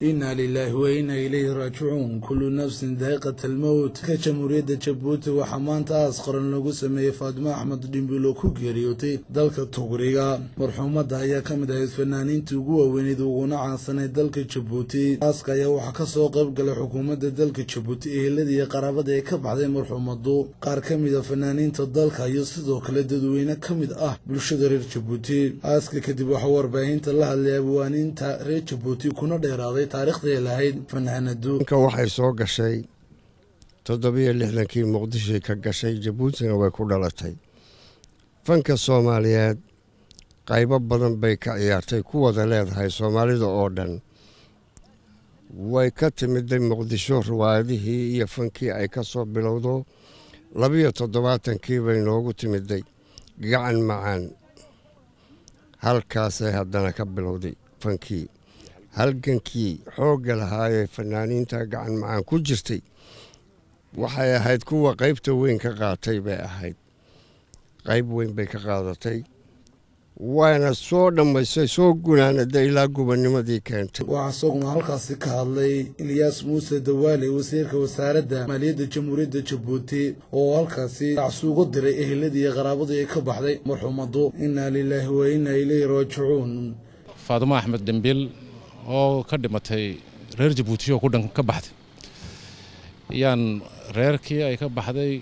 inna lilaahi wa inna ilayhi raajicuun kullu nafsin daa'iqat almowt ka jamhuuriyadda jabuuti waxaa maanta aas qaran lagu sameeyey faatimo axmed dhimbil oo ku geeriyootay dalka tugriga marxuumadda ayaa ka mid ahayd fanaaniintii ugu waaweyneyd uguna caansanayd dalka jabuuti aaska ayaa waxaa ka soo qayb galay xukuumadda dalka jabuuti eheladii iyo qaraabada ee ka baxday marxuumaddu qaar ka mid a fanaaniinta dalka iyo sidoo kale dadweyne ka mid ah bulshada reer jabuuti aaska kadib waxaa warbaahinta la hadlay abwaaniinta reer jabuuti kuna dheeraaday taarikhday lahayd fanaanadu ninka waxay soo gashay toddobiyo lixdankii muqdishoy ka gashay jabuutina way ku dhalatay fanka soomaaliyeed qaybo badan bay ka ciyaartay ku wada leedahay soomaalida oo dhan way ka timiday muqdisho riwaayadihii iyo fankii ay ka soo bilowdo labiyo toddobaatankii bay noogu timiday gacan macaan halkaasay haddana ka bilowday fankii halgankii xoogga lahaayee fanaaniinta gacan macaan ku jirtay waxay ahayd kuwa qaybta weyn ka qaatay bay ahayd qayb weyn bay ka qaadatay waana soo dhammaystay soo gunaanada ilaa gubanimadii keentay waxaa isaguna halkaasi ka hadlay ilyaas muuse dawaale wasiirka wasaaradda maaliyadda jamhuuriyadda jabuuti oo halkaasi dacsuugu diray eheladii iyo qaraabadii ay ka baxday marxuumaddu inna lilaahi wa inna ilayhi raajicuun faadimo axmed dembiil oo ka dhimatay reer jabuuti oo ku dhan ka baxday yaan reerkii ay ka baxday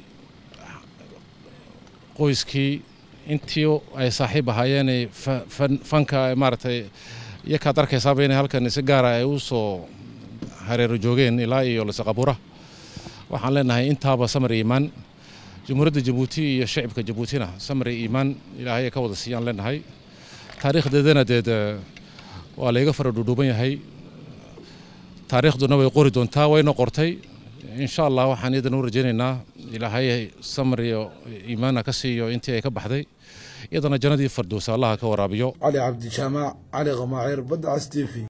qoyskii intii ay saaxiib ahaayeenay fanka maaragtay iyakaad arkaysaaba inay halkan si gaara ay u soo hareero joogeen ilaa iyo lasaqabura waxaan leenahay intaaba samar iimaan jamhuuriyadda jabuuti iyo shacibka jabuutina samar iimaan ilaahay ay ka wada siiyaan leenahay taariikhdeedana deed waa layga fara dhuudhuuban yahay taariikhduna way qori doontaa wayna qortay insha allah waxaan iyadan u rajaynaynaa ilaahay samar iyo iimaana ka siiyo intii ay ka baxday iyadana jannadii fardowsa allaha ka waraabiyo cali cabdijaamac cali qamaaceer badda cas t v